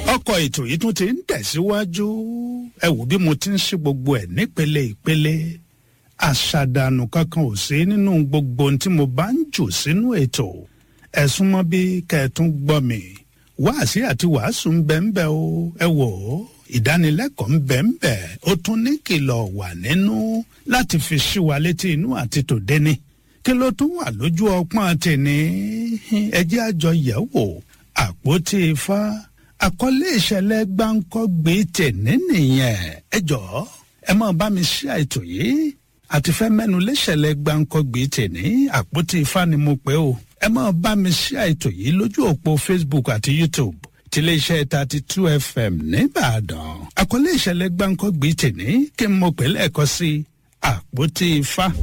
ọkọ̀ ètò yìí tún ti ń tẹ̀síwájú ẹ wò bí mo ti ń ṣe gbogbo ẹ̀ nípele ìpele àṣàdànù kankan ò sí nínú gbogbo ohun tí mo bá ń jù sínú ètò ẹ̀sùn mọ́ bí kẹ́ẹ̀tún gbọ́ mi wáàsí àti wàásù ń bẹ ń bẹ o ẹ wò ó ìdánilẹ́kọ̀ọ́ ń bẹ ń bẹ ó tún ní kìlọ̀ wà nínú láti fi ṣí wa létí inú àti tòde ni kí ló tún wà lójú ọpọ́n tèmi ẹjẹ́ àjọ yẹ̀ wò àpótí ifá àkọlé ìṣẹ̀lẹ̀ gbáǹkọ́gbé tèmi nìyẹn ẹ jọ̀ọ́ ẹ máa bá mi ṣí àìtò yìí àti fẹ́ mẹ́nu léṣẹ̀lẹ̀ gbáǹkọ́gbé tèmi àpótí ifá ni mo pè o ẹ máa bá mi ṣí àìtò yìí lójú òpó facebook àti youtube tiléeṣẹ́ thirty two fm nìbàdàn àkọlé ìṣẹ̀lẹ̀ gbáǹkọ́gbé tèmi kí n mọ̀ pé lẹ́ẹ̀kọ́ sí àpótí ifá.